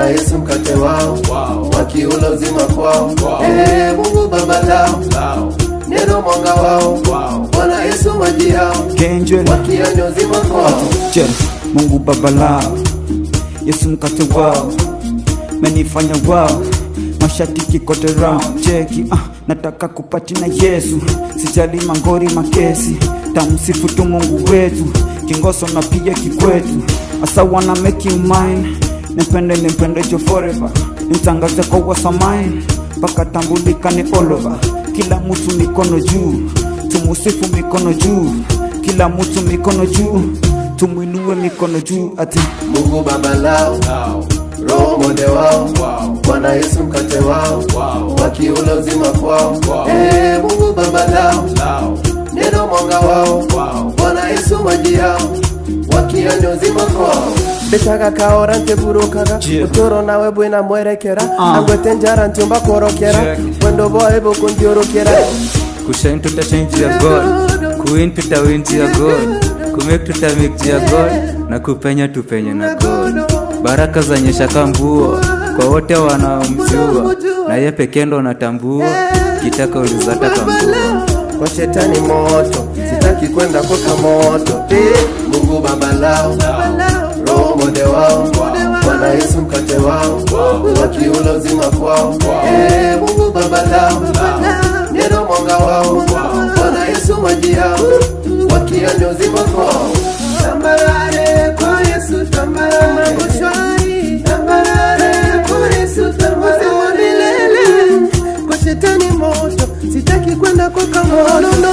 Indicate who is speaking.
Speaker 1: Bwana Yesu mkate wao, wakiula uzima kwao. Ee Mungu baba lao, neno mwanga wao. Bwana Yesu maji yao,
Speaker 2: Kenjwe
Speaker 1: wakianywa uzima kwao.
Speaker 2: Je, Mungu baba lao, Yesu mkate wao, menifanya wao mashatiki kote round cheki ah, nataka kupati na Yesu, sijali mangori makesi, tamsifu tu Mungu wetu, kingoso na pia kikwetu, asa wanna make you mine, nipende nipende jo forever, nitangaze kwa wasamine, mpaka tambulikane all over, kila mtu mikono juu, tumusifu mikono juu, kila mtu mikono juu, tumwinue mikono juu ati
Speaker 1: Mungu baba lao, roho mwode wao. Bwana Yesu mkate wao, wakiula uzima kwao. Ee Mungu baba lao, neno mwanga wao. Bwana Yesu maji yao, wakianywa uzima kwao. Betaga kaora nteburukaga
Speaker 2: Yeah.
Speaker 1: utoro nawe bwina mwerekera
Speaker 2: Ah.
Speaker 1: angwete njara ntiumba korokera
Speaker 2: Check.
Speaker 1: wendo boe bukundiorokera
Speaker 3: kushine tutachange ya god kuwin tutawin ya god kumake tutamake ya god na kupenya tupenye na god baraka za nyesha kambuo kwa wote wanaomjua na ye pekee ndo natambua kitaka ulizata kambua
Speaker 1: kwa shetani moto, sitaki kwenda koka moto. Eh, Mungu baba lao, roho mwode wao, Bwana Yesu mkate wao, wakiula uzima kwao. Eh, Mungu baba lao, neno mwanga wao, Bwana Yesu maji yao, wakianywa uzima kwao. Tambarare kwa Yesu, tambarare mambo shwari, tambarare kwa Yesu, tambarare milele kwa shetani moto, sitaki kwenda kwa kamono